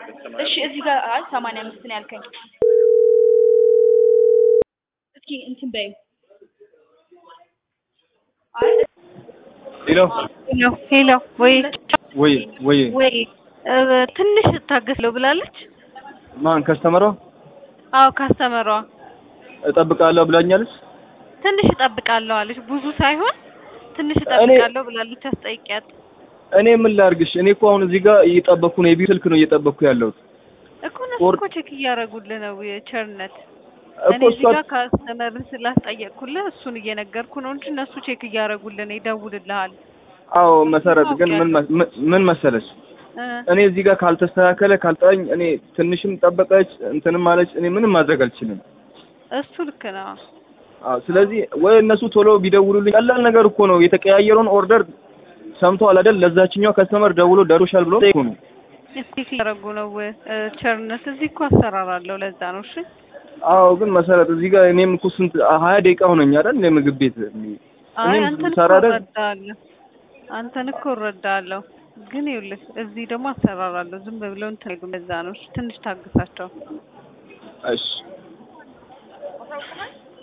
እሺ እዚህ ጋር አይ ሰማንያ አምስት ነው ያልከኝ። እስኪ እንትን በይ ሄሎ ሄሎ ሄሎ፣ ወይ ወይ ወይ ወይ እ ትንሽ እታገስለው ብላለች። ማን ከስተመሯ አዎ ካስተመሯ እጠብቃለሁ ብላኛለች። ትንሽ እጠብቃለሁ አለች። ብዙ ሳይሆን ትንሽ እጠብቃለሁ ብላለች። አስጠይቂያት እኔ ምን ላርግሽ? እኔ እኮ አሁን እዚህ ጋር እየጠበቅኩ ነው። የቢሮ ስልክ ነው እየጠበቅኩ ያለሁት እኮ እነሱ ኦር- እኮ ቼክ እያደረጉልህ ነው የቸርነት እኮ እኔ እሷ እዚህ ጋር ካስተመር ስላስጠየቅኩልህ እሱን እየነገርኩ ነው እንጂ እነሱ ቼክ እያደረጉልህ ነው፣ ይደውልልሃል። አዎ መሰረት ግን ምን መ- ምን- ምን መሰለች እ እኔ እዚህ ጋር ካልተስተካከለ ካልጠኝ እኔ ትንሽም ጠበቀች እንትንም አለች እኔ ምንም ማድረግ አልችልም። እሱ ልክ ነው። አዎ ስለዚህ ወይ እነሱ ቶሎ ቢደውሉልኝ ቀላል ነገር እኮ ነው። የተቀያየረውን ኦርደር ሰምተዋል አይደል? ለዛችኛው ከስተመር ደውሎ ደርሶሻል ብሎ ጠይቁ ነው። ቼክ እያደረጉ ነው እ ቸርነት እዚህ እኮ አሰራር አለው። ለዛ ነው እሺ አዎ ግን መሰረት እዚህ ጋር እኔም እኮ ስንት ሀያ ደቂቃ ሆነኝ አይደል? እኔ ምግብ ቤት አይ እኔም አንተን እኮ ሰራ አይደል? እረዳለሁ፣ አንተን እኮ እረዳለሁ። ግን ይኸውልህ እዚህ ደግሞ አሰራር አለው። ዝም ብለው እንትን አይሉም። ለዛ ነው እሺ፣ ትንሽ ታግሳቸው። እሺ